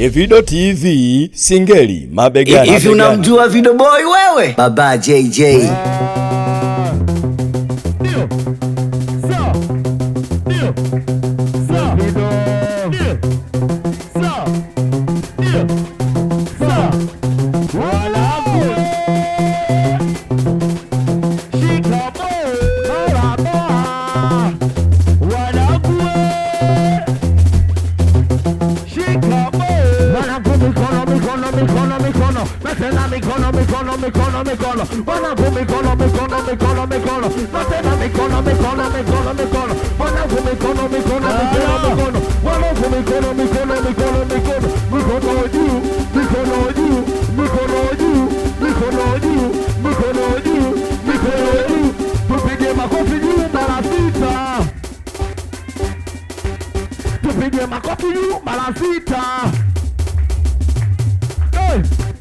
Evido TV Singeli mabegani. Hivi unamjua Video Boy wewe? Baba JJ. Tupige makofi juu mara sita. Tupige makofi juu mara sita. Hey!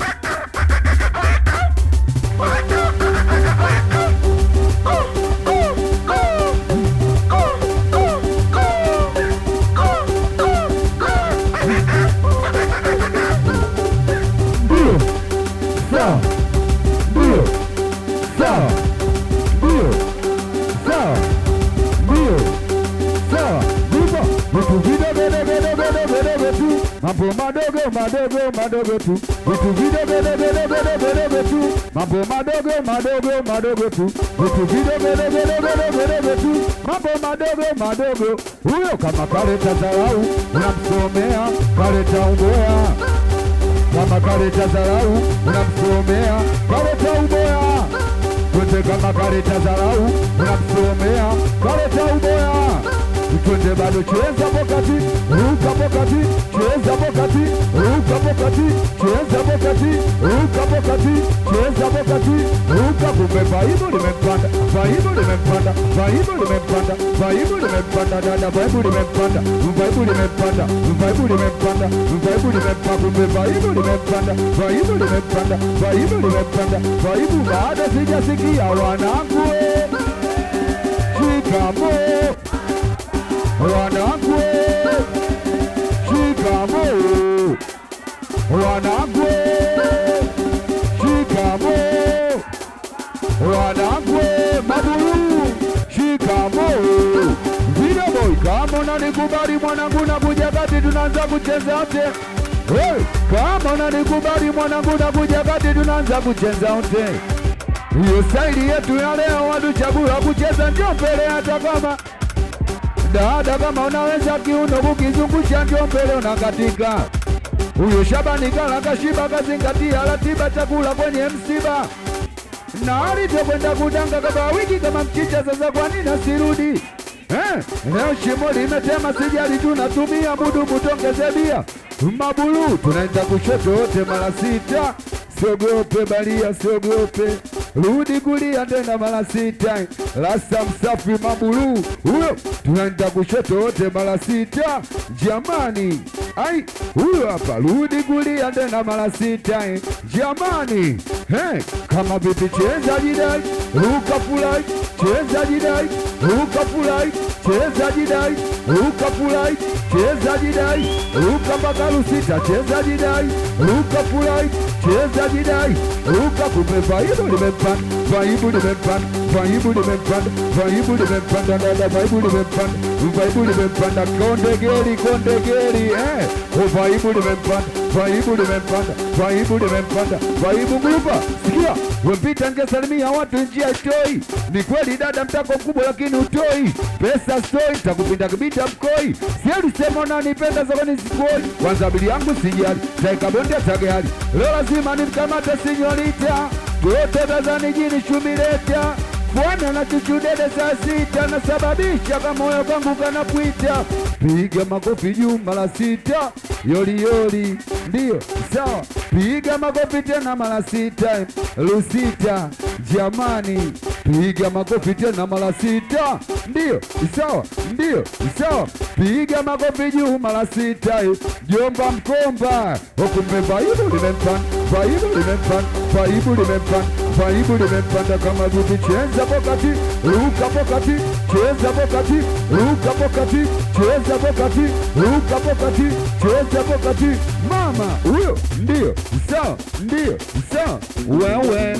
Ndio. Sawa. Ndio. Sawa. Ndio. Sawa. Ndio. Sawa. Ndipo. Vitu vidogo vidogo vidogo vidogo tu. Mambo madogo madogo madogo tu. Vitu vidogo vidogo vidogo vidogo tu. Mambo madogo madogo madogo tu. Vitu vidogo vidogo vidogo vidogo tu. Mambo madogo madogo. Huyo kama kaleta dharau unamsomea, kaleta uboya kama kaleta dharau unamsomea, kaleta uboya. Twende kama kaleta dharau unamsomea, kaleta uboya. Twende bado cheza pokati, ruka pokati, cheza pokati, ruka pokati, cheza pokati, ruka pokati, cheza pokati, ruka. Kumbe vaibu limempanda, vaibu limempanda, vaibu limempanda, vaibu limempanda, dada vaibu limempanda, vaibu limempanda, vaibu limempanda, vaibu limempanda, kumbe vaibu limempanda, vaibu limempanda, vaibu limempanda, vaibu bado sijasikia wanangu, eh. shikamoo wanangu shikamo wanangu shikamo wanangu maburu shikamo vidoboi kama unanikubali mwanangu na kuja kati tunaanza kucheza wote hey, kama unanikubali mwanangu na kuja kati tunaanza kucheza wote hiyo staili yetu ya leo watuchagua kucheza ndio mbele hata kama dada kama unaweza kiuno kukizungusha ndio mbele unakatika. Huyo Shabani kala kashiba kazingatia ratiba chakula kwenye msiba na alivyokwenda kudanga kama wiki kama mchicha. Sasa kwa nini asirudi? Eh, leo shimo limetema, sijali tunatumia mudu mutongeze bia mabulu, tunaenda kushoto wote mara sita. Siogope balia, siogope rudi kulia tena mara sita. Rasta msafi mabulu huyo, tunaenda kushoto wote mara sita. Jamani, ai huyo hapa, rudi kulia tena mara sita. Jamani, hey, kama vipi, cheza jidai, ruka fulai, cheza jidai, ruka fulai, cheza jidai, ruka fulai, cheza jidai, ruka mpaka rusita, cheza jidai, ruka fulai, cheza jidai, ruka kumbe vaibu limempanda, vaibu limempanda, vaibu limempanda, vaibu limempanda, dada vaibu limempanda, vaibu limempanda, konde geri, konde geri, eh, o vaibu limempanda, vaibu limempanda, vaibu limempanda, vaibu grupa, sikia, wempita ngesalimia watu njia toi, ni kweli dada mtako mkubwa lakini utoi, pesa stoi, takupinda kibita mkoi, sieli sema unanipenda sokoni sikuoi, kwanza bili yangu sijali, taikabondia tageali, leo lazima nimkamate sinyorita, tuote Tanzania jini shumileta Bwana na chuchudede saa sita nasababisha kamoyo kangu kanapwita, piga makofi juu mara sita, yoli yoli, ndiyo sawa, piga makofi tena mara sita, lusita, jamani, piga makofi tena mara sita, ndiyo sawa, ndiyo sawa, piga makofi juu mara sita, jomba mkomba, okumbe vaibu limempanda, vaibu limempanda, vaibu limempanda, vaibu limempanda kama vipi chenza pokati, ruka pokati, cheza pokati, ruka pokati, cheza pokati, ruka pokati, cheza basi hapo kati mama huyo ndio sawa ndio sawa wewe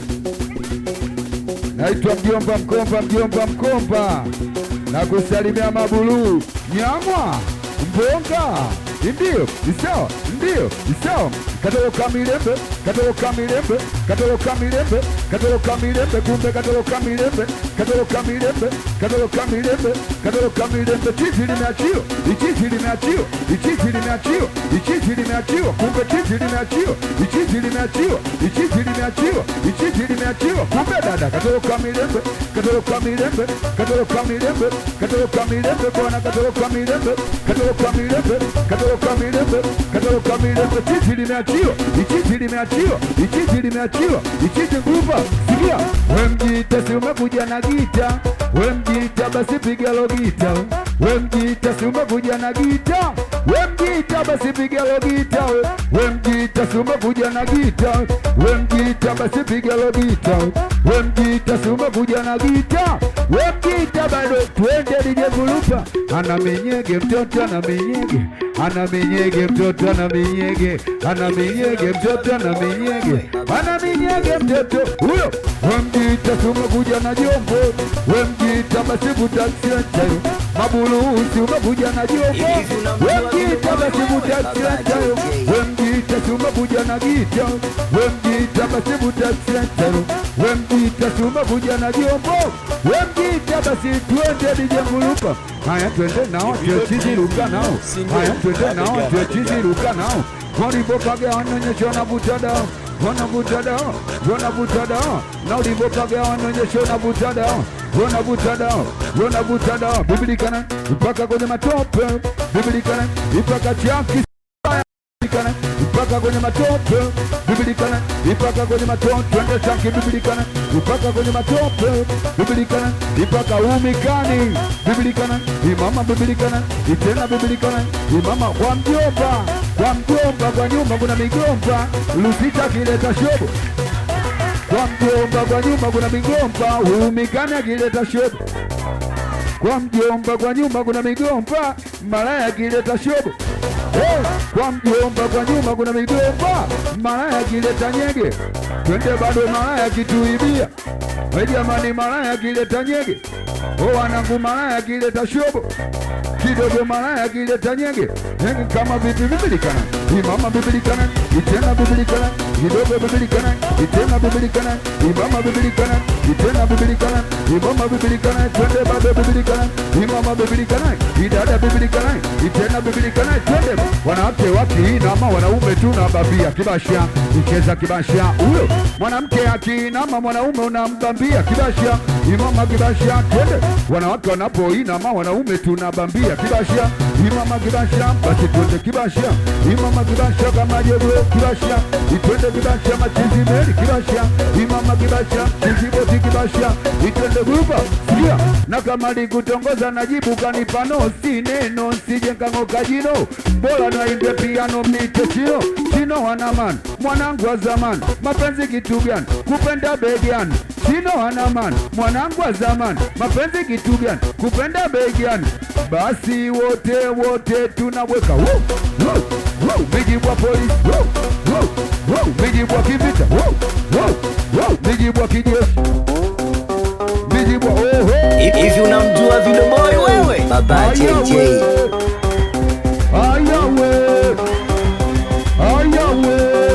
naitwa mjomba mkomba mjomba mkomba na kusalimia mabuluu nyamwa mbonga ndio sawa ndio sawa katoloka milembe katoloka milembe katoloka milembe katoloka milembe kumbe katoloka milembe katoloka milembe katoloka milembe katoloka milembe chizi limeachiwa ichizi limeachiwa ichizi limeachiwa ichizi limeachiwa kumbe chizi limeachiwa ichizi limeachiwa ichizi limeachiwa ichizi limeachiwa kumbe dada katoloka milembe katoloka milembe katoloka milembe katoloka milembe bwana katoloka milembe katoloka milembe katoloka milembe katoloka milembe chizi limeachiwa ichizi limeachiwa ichizi limeachiwa ichizi nguva sikia we mjita si umekuja na gita we mjita basi piga lo gita we mjita si umekuja na gita we mjita basi piga lo gita we mjita si umekuja na gita we mjita basi piga lo gita we mjita si umekuja na gita we mjita bado twende lije gulupa ana minyege mtoto ana minyege ana minyege mtoto ana minyege ana minyege mtoto ana minyege ana minyege mtoto huyo we mjita si umekuja na jombo we mjita basi vutaksiachayo mabulusi umekuja na jombo we mjita basi vutaksiachayo we mjita si umekuja na gita we mjita basi vutaksiachayo we mjita si umekuja na jombo we mjita basi twende dijengulupa haya twende nao tuechiziruka nao haya twende nao tuechiziruka nao walivokaga wanaonyesha wanavuta dawa wanavuta dawa wanavuta dawa na ulivokaga wanaonyesha wanavuta dawa wanavuta dawa wanavuta dawa bibilikana mpaka kwenye matope bibilikana mpaka chaki bibilikana mpaka kwenye matope bibilikana mpaka kwenye matope twende chaki bibilikana mpaka kwenye matope bibilikana mpaka umikani bibilikana imama bibilikana itena bibilikana imama kwa mjomba kwa mjomba kwa nyumba kuna migomba lusita kileta shobo kwa mjomba kwa nyumba kuna migomba umikani akileta shobo kwa mjomba kwa nyumba kuna migomba malaya akileta shobo Hey, kwa mjomba kwa nyuma kuna migomba, malaya akileta nyege, twende bado malaya akituibia. We jamani, malaya akileta nyege, o wanangu, malaya akileta shobo kidogo, malaya akileta nyege, nyege kama vipi bibilikana, imama bibilikana, itena bibilikana, kidogo bibilikana, itena bibilikana, imama bibilikana, itena bibilikana, imama bibilikana, twende bado bibilikana, imama bibilikana, idada bibilikana, itena bibilikana, twende wanawake wakiinama, wanaume tunabambia kibasha, icheza kibasha huyo mwanamke akiinama, mwanaume unambambia kibasha, imama kibasha, twende wanawake wanapoinama, wanaume tunabambia kibasha, imama kibasha, basi twende kibasha, imama kibasha kama jogoo kibasha, itwende kibasha, machizi meli kibasha, imama kibasha, chiziboti kibasha, itwende guba sikia, na kama likutongoza najibu kanipano, si neno sije nkang'oka jino, bora naimbe piano mnite chino chino wanaman mwanangu wa zamani, mapenzi kitu gani? Kupenda begani chino wanaman mwanangu wa zamani, mapenzi kitu gani? Kupenda begani basi wote wote tunaweka Woo, woo, woo, mijibwa polisi Woo, woo, woo, mijibwa kivita Woo, woo, woo, mijibwa kijeshi mijibwa oho Hivi unamjua Vidoboi wewe? Baba JJ. Ayawe, ayawe,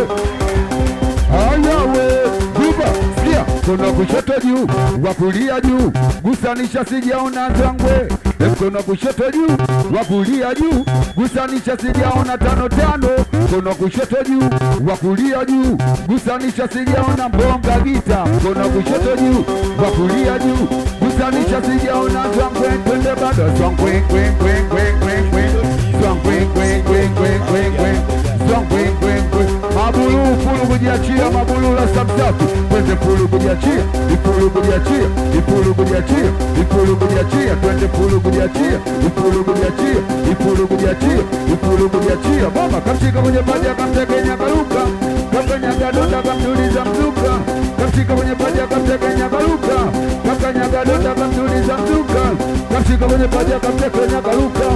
ayawe, guba sikia, mkono kushoto juu, wa kulia juu, gusanisha sijaona zangwe, mkono kushoto juu, wa kulia juu, gusanisha sijaona tano tano, mkono kushoto juu, wa kulia juu, gusanisha sijaona mbonga gita, mkono kushoto juu, wa kulia juu, gusanisha sijaona zangwe, twende bado zangwe, kwe kwe kwe kwe kwe Swang, kwing, kwing, kwing, kwing, kwing, kwing. Swang, kwing, kwing, kwing. Mabulu fulu kujiachia, mabulu la samsafi twende fulu kujiachia, ifulu kujiachia, ifulu kujiachia, ifulu kujiachia, twende fulu kujiachia, ifulu kujiachia, ifulu kujiachia, ifulu kujiachia. Mama kamshika kwenye paja kamtekenya karuka, kakanyaga donda kamtuliza mzuka, kamshika kwenye paja kamtekenya karuka, kakanyaga donda kamtuliza mzuka, kamshika kwenye paja kamtekenya karuka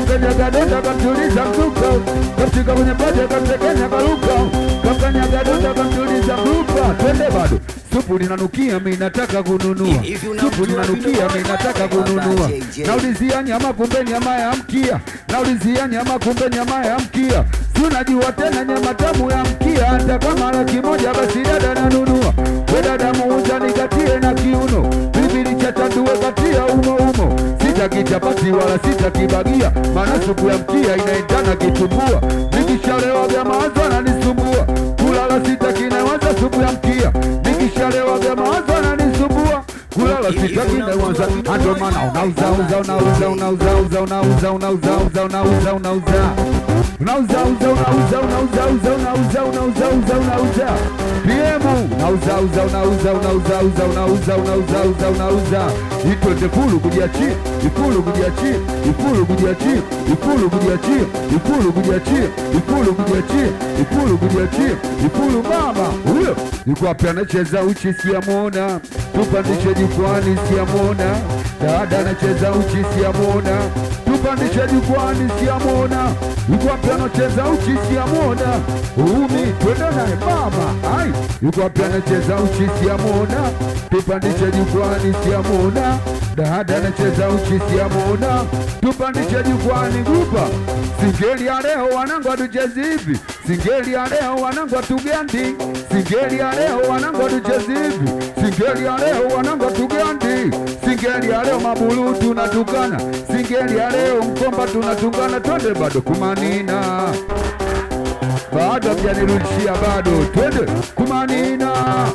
kakanyaga donda kamtuliza mzuka kamshika kwenye paja kamtekenya karuka kakanyaga donda kamtuliza mzuka twende bado supu linanukia mi nataka kununua Hivi unamjua supu linanukia mi nataka kununua JJ? naulizia nyama kumbe nyama ya mkia naulizia nyama kumbe nyama ya mkia tunajua tena nyama tamu ya mkia hata kama laki moja basi dada nanunua we dada muuza nikatie na kiuno bibili cha tandue katia umo umo sitaki chapati wala sitaki bagia maana supu ya mkia inaendana kitumbua nikishalewa vya mawazo ananisumbua kulala sitaki nawaza supu ya mkia nikishalewa vya mawazo ananisumbua kulala sitaki nawaza ando maana unauza uza unauza unauza uza unauza unauza uza unauza unauza unauza uza unauza unauza uza unauza unauza uza unauza PM unauza uza unauza unauza uza unauza unauza uza unauza itwende fulu kujiachia ifulu kujiachia ifulu kujiachia ifulu kujiachia ifulu kujiachia ifulu kujiachia ifulu kujiachia ifulu mama huyo yuko wapi anacheza uchi siamona tupandishe jukwani siamona dada anacheza uchi siamona tupandishe jukwani siamona yuko wapi anacheza uchi siamona umi twende naye mama ai yuko wapi anacheza uchi siamona tupandishe jukwani siamona dada anacheza uchi siamona tupandishe jukwani gupa singeli ya leo wanangu atuchezi hivi singeli ya leo wanangu atugandi singeli ya leo wanangu atuchezi hivi singeli ya leo wanangu atugandi singeli ya leo mabulu tunatukana singeli ya leo mkomba tunatungana twende bado kumanina bado hamjanirudishia bado twende kumanina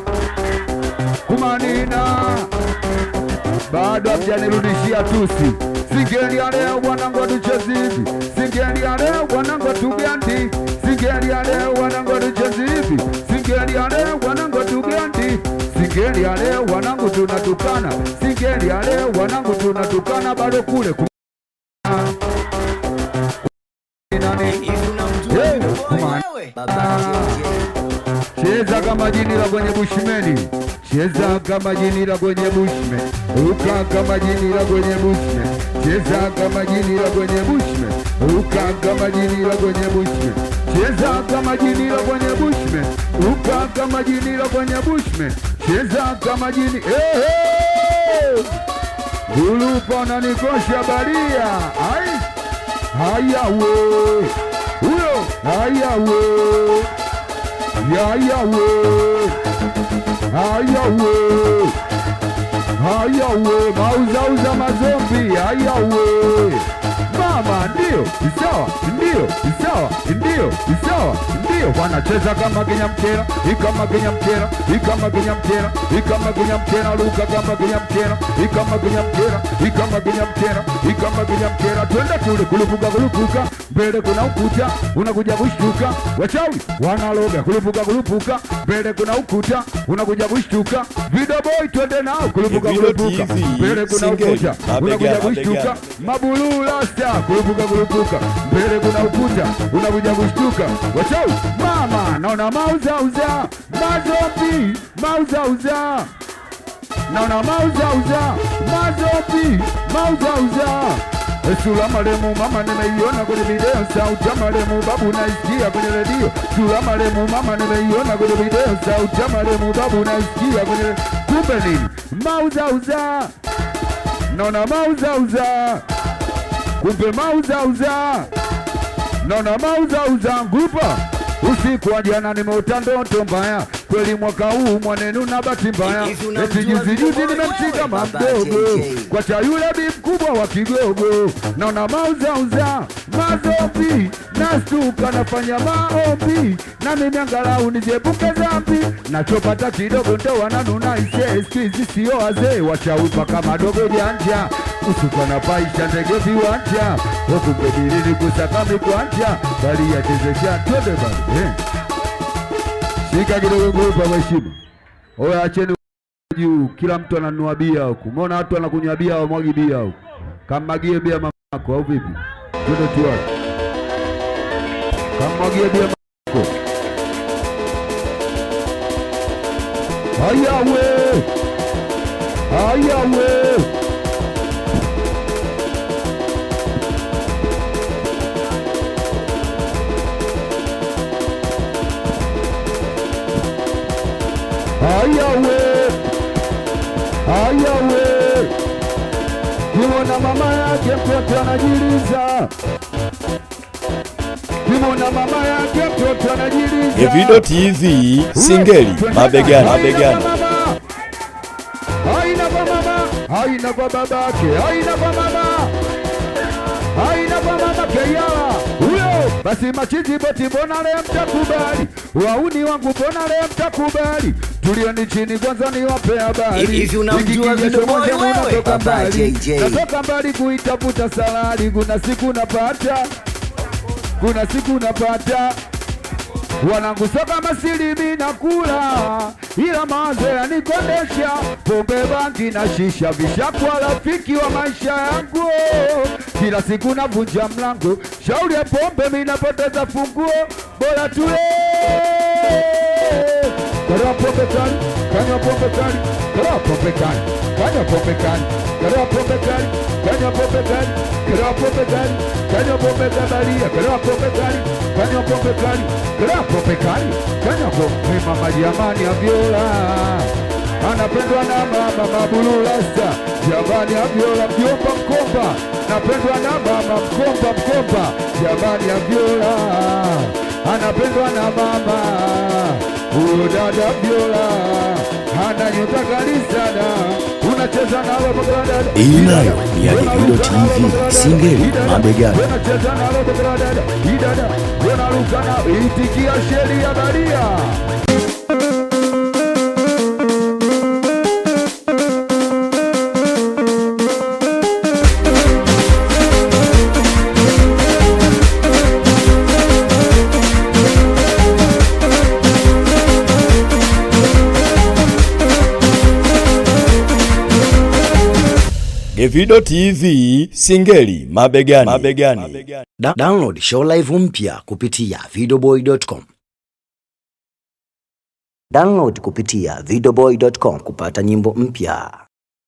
kumanina bado hamjanirudishia tusi singeli ya leo wanangu atuchezi hivi singeli ya leo wanangu atugandi singeli ya leo wanangu atuchezi hivi singeli ya leo wanangu atugandi singeli ya leo wanangu tunatukana singeli ya leo wanangu tunatukana bado kule kum- nani Hivi unamjua Hey, Vino Boy come on. wewe? Baba JJ. Cheza kama jini la kwenye bushmeni, cheza kama jini la kwenye bushme, ruka kama jini la kwenye bushme, cheza kama jini la kwenye bushme, ruka kama jini la kwenye bushme, cheza kama jini la kwenye bushme, ruka kama jini la kwenye bushme, cheza kama jini eh, eh. Gulupa unanikosha baria ai haya we huyo haya we Yayawe, ayawe, ayawe, mauzauza mazombi, ayawe. Mama, ndio isawa, ndio isawa, ndio isawa, ndio wanacheza kama Kenya mkera, ikama Kenya mkera, ikama Kenya mkera, ikama Kenya mkera, luka kama Kenya mkera, ikama Kenya mkera, ikama Kenya mkera, ikama Kenya mkera, twende kule kulupuka kulupuka, mbele kuna ukuta, unakuja kushtuka, wachawi wanaloga kulupuka kulupuka, mbele kuna ukuta, unakuja kushtuka, video boy twende nao kulupuka Vino kulupuka, TV, mbele kuna singeli, ukuta, mabega, unakuja mabega. kushtuka, mabulu rasta kulupuka kulupuka, mbele kuna ukuta, unakuja kushtuka, wachawi mama, naona mauzauza, mazombi, mauzauza naona mauzauza mazopi mauzauza Sula maremu mama nimeiona kwenye video, sauti ya maremu babu naisikia kwenye redio. Sula maremu mama nimeiona kwenye video, sauti ya maremu babu naisikia kwenye re- kumbe nini? Mauzauza, naona mauzauza, kumbe mauzauza naona mauzauza ngupa usiku wa jana nimeota ndoto mbaya kweli mwaka huu mwanenu na bahati mbaya Hivi unamjua eti juzi juzi Vino Boy nimemshika wewe? Baba mamdogo JJ. kwa cha yule bi mkubwa wa kigogo naona mauzauza mazopi nastuka nafanya maombi na mimi angalau nijepuke dhambi nachopata kidogo ndo wananuna ise skizi sio wazee wachawi mpaka madogo janja usiku anapaisha ndege viwanja wakumbedilini kusaka mikwanja bali yachezesha twende bali eh. shika kidogo ngupa mheshima oya acheni juu kila mtu ananunua bia huku umeona watu wanakunywa bia wamwagi bia huku kammagie bia mamako au vipi twende tuwai kammagie bia mamako hayawe hayawe ayawe ayawe kimona mama yake mtoto anajiliza kimona mama yake mtoto anajiliza Evido TV Singeli mabegani, mabegani. haina kwa mama haina kwa babake haina kwa mama haina kwa mama keyala huyo basi machizi boti mbona leo mtakubali wauni wangu mbona leo mtakubali tulieni chini kwanza niwape habari Hivi unamjua Hiki Vino kijasho Boy moja wewe? unatoka Baba mbali JJ. natoka mbali kuitafuta salari kuna siku napata kuna siku napata wanangu soka masilimi na kula ila mawazo yanikondesha pombe bangi na shisha vishakuwa rafiki wa maisha yangu kila siku navunja mlango shauri ya pombe minapoteza funguo bora tule kalewa pombe kali kanywa pombe kali kalewa pombe kali kanywa pombe kali kalewa pombe kali kanywa pombe kali kalewa pombe kali kanywa pombe kabalia kalewa pombe kali kanywa pombe kali kalewa pombe kali kanywa pombe mama jamani avyola anapendwa na mama mabululasta jamani avyola mjomba mkomba napendwa na mama mkomba mkomba jamani avyola anapendwa na mama huyo dada vyola ana nyota kali sana unacheza nalo dada Hii nayo ni ya Davido TV, Singeli mabegani. unacheza nalo dada idada unaruka na itikia sheria baria Davido TV Singeli mabegani, mabegani. Da download show live mpya kupitia videoboy.com. Download kupitia videoboy.com kupata nyimbo mpya.